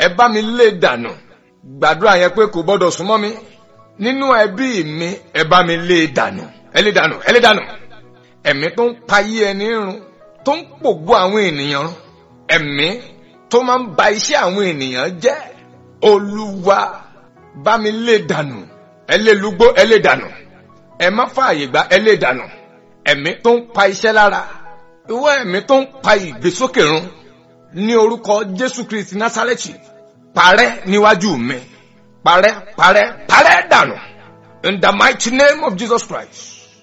ẹ bá mi lé dànù gbàdúrà yẹn pé kò gbọ́dọ̀ súnmọ́ mi nínú ẹbí mi ẹ bá mi lé dànù ẹ lé dànù ẹ lé dànù ẹ̀mí tó ń payé ẹni run tó ń pògbó àwọn ènìyàn run ẹ̀mí tó máa ń ba iṣẹ́ àwọn ènìyàn jẹ́ olúwa bá mi lé dànù ẹ lé lúgbó ẹ lé dànù ẹ má fààyè gbà ẹ lé dànù ẹ̀mí tó ń pa iṣẹ́ lára ìwọ ẹ̀mí tó ń pa ìgbésókè run ní orúkọ jésù kristi násárẹ́tì parẹ́ níwájú mi parẹ́ parẹ́ parẹ́ dànù in the mighty name of jesus christ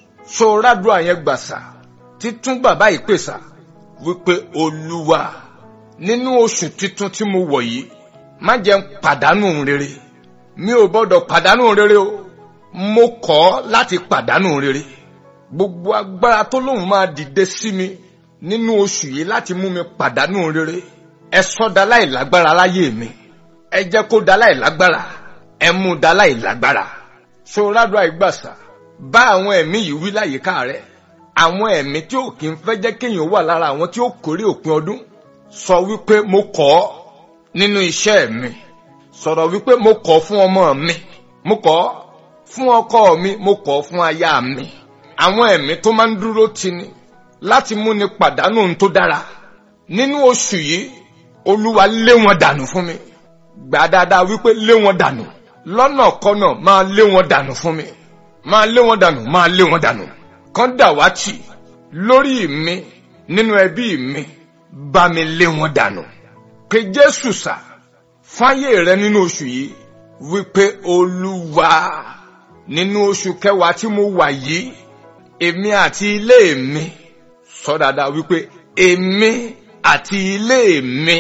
so rádùn àyẹn gbàsà títún bàbá ìpèsà wípé olúwa nínú oṣù titun tí mo wọ̀ yìí má jẹ́ ń pàdánù rere mi ò gbọ́dọ̀ pàdánù rere o mo kọ̀ láti pàdánù rere gbogbo agbára tó lóun máa dìde sí mi nínú oṣù yìí láti mú mi pàdánù rere ẹ sọ da láì lágbára láyé mi ẹ jẹ́ kó da láì lágbára ẹ mú da láì lágbára ṣòrádùn àìgbàsà bá àwọn ẹ̀mí yìí wí láyìíká rẹ àwọn ẹ̀mí tí ò kí ń fẹ́ jẹ́ kéèyàn wà lára àwọn tí ó kórè òpin ọdún sọ wípé mo kọ̀ ọ́ nínú iṣẹ́ mi sọ̀rọ̀ wípé mo kọ̀ fún ọmọ mi mo kọ̀ fún ọkọ mi mo kọ̀ fún aya mi àwọn ẹ̀mí tó máa ń dúró tini láti mú ni pàdánù ohun tó dára nínú oṣù yìí olúwa lé wọn dànù fún mi gbà dáadáa wípé lé wọn dànù lọ́nà kọ́nà máa lé wọn dànù fún mi máa lé wọn dànù máa lé wọn dànù kán dàwátì lórí mi nínú ẹbí mi bá mi lé wọn dànù pé jésù sà fáyé rẹ nínú oṣù yìí wípé olúwa nínú oṣù kẹwàá tí mo wà yìí èmi àti ilé mi sọ dáadáa wípé èmi àti ilé mi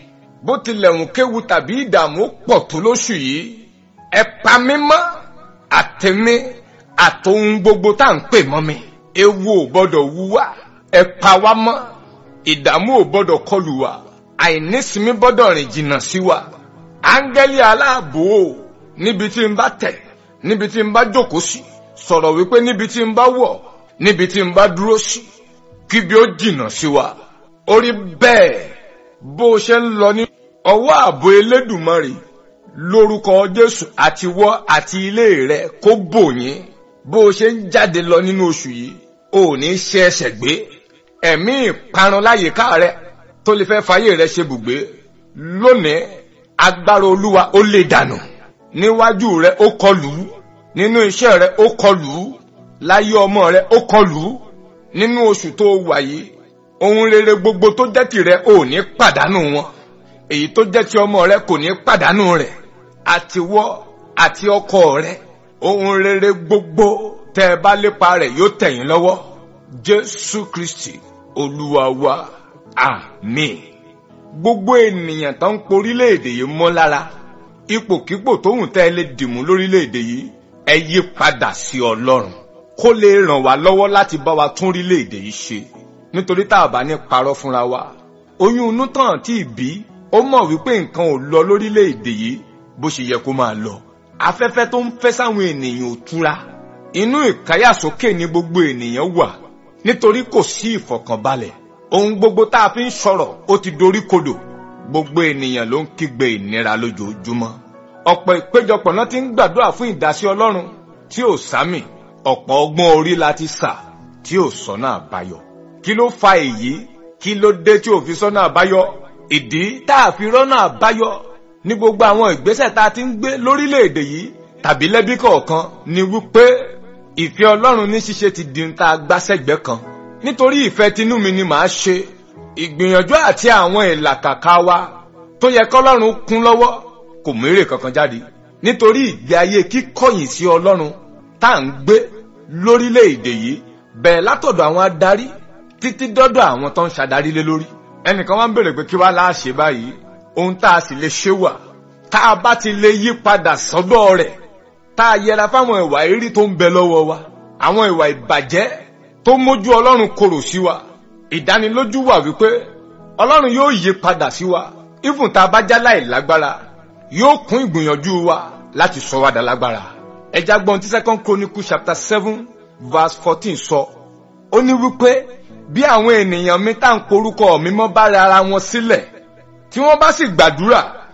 bó tilẹ̀ ń kéwu tàbí ìdààmú pọ̀ tó lóṣù yìí ẹ pa mí mọ́ àtẹ̀mí àtòhun gbogbo tá à ń pè mọ́ mi ewu ò gbọ́dọ̀ wú wá ẹ pa wá mọ́ ìdààmú ò gbọ́dọ̀ kọlù wá àìnísinmi gbọ́dọ̀ rìn jìnnà sí wa áńgẹ́lì aláàbò o níbi tí n bá tẹ̀ níbi tí n bá jókòó sí sọ̀rọ̀ wípé níbi tí n bá wọ̀ níbi tí n bá dúró sí kíbi ó jìnnà sí wa orí bẹ́ẹ̀ bó o ṣe ń lọ ní ọwọ́ ààbò elédùmarè lórúkọ jésù àti wọ́ àti ilé rẹ kó bò yín bó o ṣe ń jáde lọ nínú oṣù yìí o ò ní ṣe ẹsẹ̀ gbé ẹ̀mí ìparun láyìíká rẹ tó lè fẹ́ fàyè rẹ ṣe bùgbé lónìí agbára olúwa ó lè dànù níwájú rẹ ó kọlù ú nínú iṣẹ́ rẹ ó kọlù ú láyé ọmọ rẹ ó kọlù ú nínú oṣù tó wà yìí ohun rere gbogbo tó jẹ́ tìrẹ ò ní pàdánù wọn èyí tó jẹ́ ti ọmọ rẹ kò ní pàdánù rẹ̀ àtiwọ́ àti ọkọ rẹ ohun rere gbogbo tẹ́ ẹ bá lépa rẹ̀ yóò tẹ̀yìn lọ́wọ́ jésù kristi olúwa wa àmín gbogbo ènìyàn tó ń porílẹ̀-èdè yìí mọ́ lára ipòkípò tóhùn tẹ́ ẹ lè dìmú lórílẹ̀-èdè yìí ẹ yí padà sí ọlọ́run kó lè ràn wá lọ́wọ́ láti bá wa tún orílẹ̀-èdè yìí ṣe nítorí tá a bá ní parọ́ fúnra wa oyún inú tàn tí ì bí ó mọ̀ wípé nǹkan ò lọ lórílẹ̀‐èdè yìí bó ṣe yẹ kó máa lọ. afẹ́fẹ́ tó ń fẹ́ sáwọn ènìyàn ò túra. inú ìkáyàsókè ni gbogbo ènìyàn wà nítorí kò sí ìfọ̀kànbalẹ̀. ohun gbogbo tá a fi ń sọ̀rọ̀ ó ti dorí kodò. gbogbo ènìyàn ló ń kígbe ìnira lójoojúmọ́. ọ̀pọ̀ ìpéjọpọ̀ náà ti ń gbàdúrà fún ìdásí ọlọ́run tí ò sámì. ọ̀pọ̀ ọgbọ́n orí la ti sà tí ò sọ́nà àbáyọ. kí ló fa èyí kí ló dé tí ò fi sọ́nà àbáyọ ìdí tá a fi rọ́nà àbáyọ ní gbogbo àwọn ìgbésẹ̀ tá a ti ń gbé lórílẹ̀‐èdè yìí tàbí lẹ́bí kọ̀ọ̀kan ni wípé ìfẹ́ ọlọ́run ní ṣíṣe ti di ta gbásẹ̀gbẹ́ kan nítorí ìfẹ́ tinú mi ni màá ṣe ìgbìyànjú àti àwọn ìlàkàkà wa tó yẹ kọ́lọ́run kún lọ́wọ́ kò mérè kankan jáde nítorí ìgbé ayé kíkọ̀yìn sí ọlọ́run tá à ń gbé lórílẹ̀‐èdè yìí bẹ̀ẹ̀ látọ̀dọ̀ àwọn adarí títí dọ́dọ̀ àwọn tó ń ṣàdarí lé lórí ẹnìkan wá ń bèrè pé kí wá láàṣẹ báyìí ohun tá a sì lè ṣe wà tá a bá ti lè yí padà sọ́dọ̀ rẹ̀ tá a yẹra fáwọn ìwà ìrí tó ń bẹ lọ́wọ́ wa àwọn ìwà ìbàjẹ́ tó mójú ọlọ́run korò sí wa ìdánilójú wà wípé ọlọ́run yóò yí padà sí wa ìfún tá a bá já láì lágbára yóò kún ìgbìyànjú wa láti sọ wá dà lágbára ẹja gbọ́n tí second chronicle chapter seven verse fourteen sọ ó ní wípé bí àwọn ènìyàn mi tá à ń porúkọ mi mọ́ bá rẹ ara wọn sílẹ̀ tí wọ́n bá sì gbàdúrà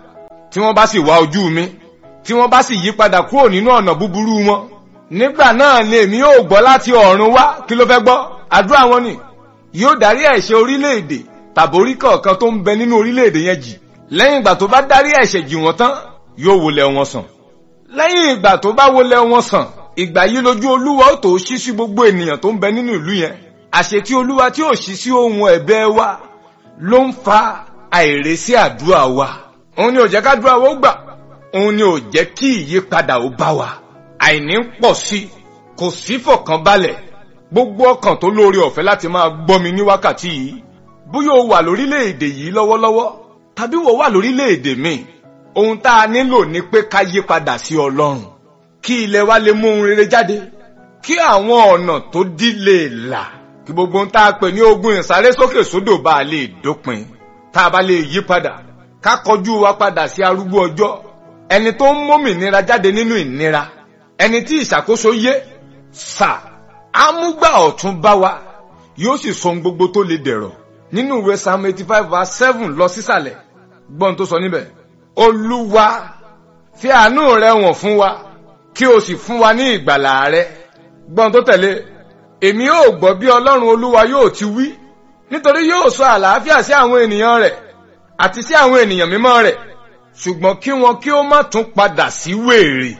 tí wọ́n bá sì wá ojú mi tí wọ́n bá sì yí padà kúrò nínú ọ̀nà búburú wọn nígbà náà ni èmi yóò gbọ́ láti ọ̀run wá kí ló fẹ́ gbọ́ àdúrà wọn ni yóò dárí ẹ̀ṣẹ̀ orílẹ̀-èdè tàbórí kọ̀ọ̀kan tó ń bẹ nínú orílẹ̀-èdè yẹn jì lẹ́yìn ìgbà tó bá dárí ẹ̀ṣẹ̀ jì wọ́n tán yóò wọlé wọn sàn lẹ́yìn ìgbà tó bá wọlé wọn sàn ìgbà yìí lójú olúwa ó tó ṣí sí gbogbo ènìyàn tó ń bẹ nínú ìlú yẹn àṣetí olúwa tí ò ṣí sí ohun ẹ̀bẹ̀ wa ló ń fa àìrèsí àdúrà wa òun ni ò jẹ́ kádúrà wa ó gbà òun ni ò jẹ́ kí ìyípadà ó bá wa àìní ń pọ̀ sí kò sí fọ̀kànbalẹ̀ gbogbo ọkàn tó lóore ọ̀fẹ́ láti máa gbọ́ mi ní wákàtí yìí bóyá o wà lórílẹ̀‐èdè yìí lọ́wọ́lọ́wọ́ tàbí wò wà lórílẹ̀‐èdè míì ohun tá a nílò ni pé ká yí padà sí ọlọ́run kí ilẹ̀ wa lè mú ohun rere jáde kí àwọn ọ̀nà tó dí lè là kí gbogbo ohun tá a pè ní ogun ìsáré sókè sódò bá a lè dópin tá a bá lè yí padà ká kọjú wa padà sí arúgbó ọjọ́ ẹni tó ń mómìnira jáde nínú ìnira ẹni tí ìṣàkóso yé sà amúgbà ọ̀tún bá wa yóò sì sọ ohun gbogbo tó lè dẹ̀rọ̀ nínú ìwé psalm eighty five verse seven lọ sísàlẹ̀ gbọ́n tó sọ níbẹ̀ olúwa fi àánú rẹ wọ̀n fún wa kí o sì fún wa ní ìgbàlà rẹ gbọ́n tó tẹ̀lé èmi yóò gbọ́ bí ọlọ́run olúwa yóò ti wí nítorí yóò sọ àlàáfíà sí àwọn ènìyàn rẹ̀ àti sí àwọn ènìyàn mímọ́ rẹ̀ ṣùgbọ́n kí wọn kí ó má tún padà sí wèrè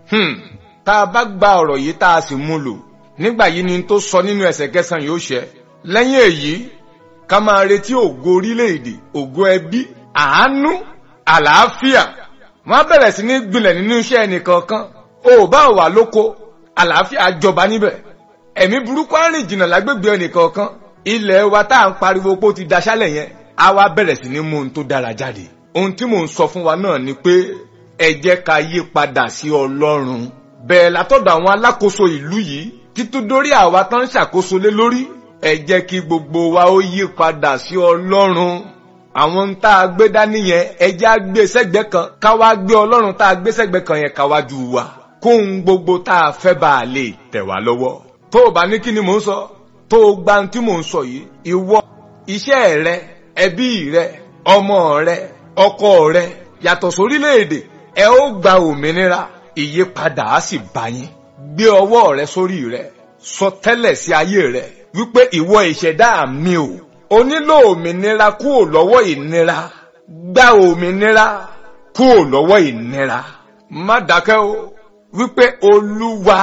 tá a bá gba ọ̀rọ̀ yìí tá a sì mú lò nígbà yìí ni tó sọ nínú ẹsẹ̀ kẹsàn-án yóò ṣẹ lẹ́yìn èyí ká máa retí ògo orílẹ̀-èdè ògo ẹbí àánú àlàáfíà wọ́n á bẹ̀rẹ̀ sí ní gbilẹ̀ nínú iṣẹ́ ẹnìkọ̀ọ̀kan o bá wà lóko àlàáfíà jọba níbẹ̀ ẹ̀mí burúkú á rìn jìnnà lágbègbè ẹnìkọ̀ọ̀kan ilẹ̀ wa tá à ń pariwo pé ó ti daṣálẹ̀ yẹn á wá bẹ̀rẹ̀ sí ní mú ohun tó dára jáde ohun tí mò ń sọ fún wa náà ni pé ẹ jẹ́ ká yí padà sí ọlọ́run bẹ́ẹ̀ látọ̀dọ̀ àwọn alákòóso ìlú yìí títú dórí àwa tán ń ṣàkóso lé lórí ẹ jẹ́ kí gbogbo wa ó yí padà sí ọlọ́run àwọn ń tá a gbé dání yẹn ẹ jẹ́ á gbé sẹ́gbẹ́ kan ká wá gbé ọlọ́run tá a gbé sẹ́gbẹ́ kan yẹn ká wá ju wa kóhun gbogbo tá a fẹ́ bá a lè tẹ̀ wá lọ́wọ́ tó o bá ní kí ni mò ń sọ tó o gba ohun tí mò ń sọ yìí ìwọ iṣẹ́ rẹ ẹbí rẹ ọmọ rẹ ọkọ rẹ yàtọ̀ sórílẹ̀-èdè ẹ ó gba òmìnira ìyípadà á sì bá yín gbé ọwọ́ rẹ sórí rẹ sọ tẹ́lẹ̀ sí ayé rẹ wípé ìwọ ìṣẹ̀dá mi ò o nílò òmìnira kúrò lọ́wọ́ ìnira gba òmìnira kúrò lọ́wọ́ ìnira má dákẹ́ o wípé olúwa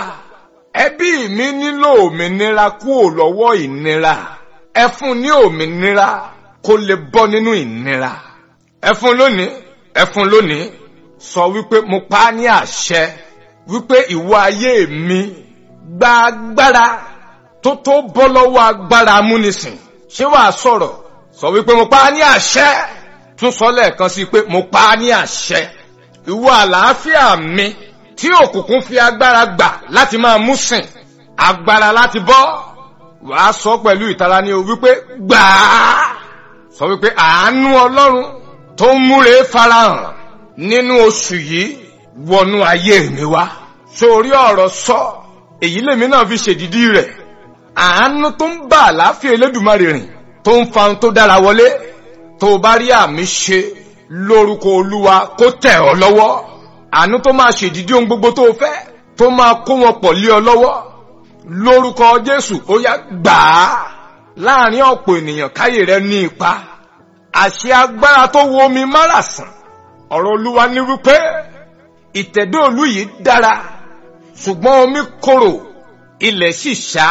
ẹbí mi nílò òmìnira kúrò lọ́wọ́ ìnira ẹ fún ní òmìnira kó lè bọ́ nínú ìnira ẹ fún lónìí ẹ fún lónìí sọ wípé mo pa á ní àṣẹ wípé ìwọ ayé mi gba agbára tó tó bọ́ lọ́wọ́ agbára amúnisìn ṣé wàá sọ̀rọ̀ sọ wípé mo pa á ní àṣẹ tún sọ lẹ́ẹ̀kan sí pé mo pa á ní àṣẹ ìwọ àlàáfíà mi tí òkùnkùn fi agbára gbà láti máa mú sìn agbára láti bọ́ wàá sọ pẹ̀lú ìtara ní o wípé gbàá sọ wípé àánú ọlọ́run tó ń múre farahàn nínú oṣù yìí wọnú ayé mi wá sórí ọ̀rọ̀ sọ èyí lèmi náà fi ṣèdídí rẹ̀ àánú tó ń bá àlàáfíà elédùmarè rìn tó ń fa ohun tó dára wọlé tó bá rí àmì ṣe lórúkọ olúwa kó tẹ̀ ọ́ lọ́wọ́ àánú tó máa ṣèdídí ohun gbogbo tó fẹ́ tó máa kó wọn pọ̀ lé ọ lọ́wọ́ lórúkọ jésù ó yá gbà á láàrin ọ̀pọ̀ ènìyàn káyè rẹ ní ipa àṣẹ agbára tó wo omi márasàn ọ̀rọ̀ olúwa ní wípé ìtẹ̀dó olú yìí dára ṣùgbọ́n omi korò ilẹ̀ sì ṣá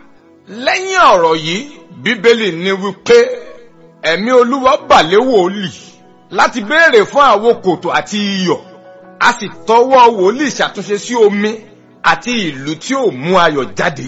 lẹ́yìn ọ̀rọ̀ yìí bíbélì ní wípé ẹ̀mí olúwa bà lé wòlíì láti béèrè fún àwo kòtò àti iyọ̀ a sì tọwọ́ wòlíì ṣàtúnṣe sí omi àti ìlú tí ò mú ayọ̀ jáde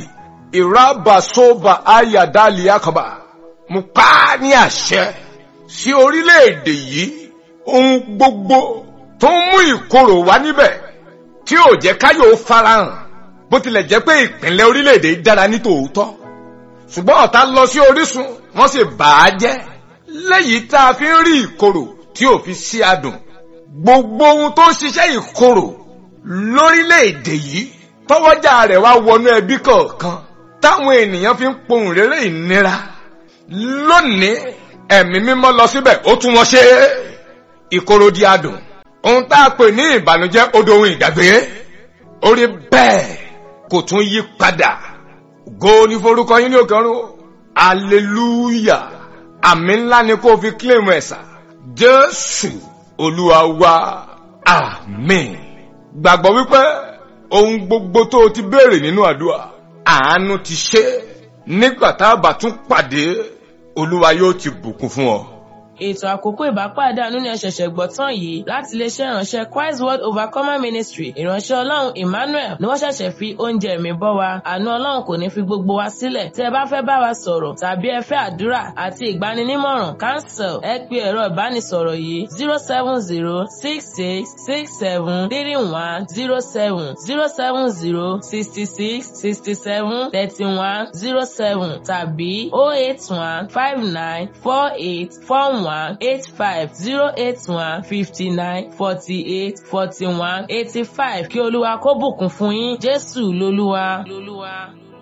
ìrábàsóbà ayàdálì àkàbà mo pa á ní àṣẹ sí orílẹ̀-èdè yìí ohun gbogbo tó ń mú ìkorò wá níbẹ̀ tí ò jẹ́ káyọ̀ farahàn bó tilẹ̀ jẹ́ pé ìpínlẹ̀ orílẹ̀-èdè dára ní tòótọ́ ṣùgbọ́n ọ̀tá lọ sí orísun wọ́n sì bà á jẹ́ lẹ́yìn tá a fi ń rí ìkorò tí ò fi sí adùn gbogbo ohun tó ń ṣiṣẹ́ ìkorò lórílẹ̀-èdè yìí tọwọ́jà rẹ̀ wá wọnú ẹbí kọ̀ọ̀kan táwọn ènìyàn fi ń pohùn réré ìnira lónìí ẹ̀mí mímọ́ lọ síbẹ̀ ó tún wọn ṣe ìkorò di adùn ohun tá a pè ní ìbànújẹ́ odò ohun ìgbàgbé orí bẹ́ẹ̀ kò tún yí padà go ní forúkọ yín ní òkè ọ̀run hallelujah àmì ńlá ni kó o fi claim ẹ̀sà jésù olúwa wa àmín gbàgbọ́ wípé ohun gbogbo tó o ti béèrè nínú àdúrà àánú ti ṣe nígbà tá a bá tún pàdé olúwa yóò ti bùkún fún ọ. ètò àkókò ìbápàdé àánú ni ẹ ṣẹ̀ṣẹ̀ gbọ́ tán yìí láti iléeṣẹ́ ìránṣẹ́ Christ World Overcomer Ministry ìránṣẹ́ ọlọ́run Emmanuel ni wọ́n ṣẹ̀ṣẹ̀ fi oúnjẹ ẹ̀mí bọ́ wa àánú ọlọ́run kò ní fi gbogbo wa sílẹ̀ tí ẹ bá fẹ́ bá wa sọ̀rọ̀ tàbí ẹ fẹ́ àdúrà àti ìgbaninímọ̀ràn cancel ẹ pe ẹ̀rọ ìbánisọ̀rọ̀ yìí zero seven zero six six six seven three one zero seven zero seven zero sixty six sixty seven thirty one zero seven tàbí oh eight one five nine four eight four one eight five zero eight one fifty nine forty eight forty one eighty five kí olúwa kó bùkún fún yín jésù lolúwa. lolúwa.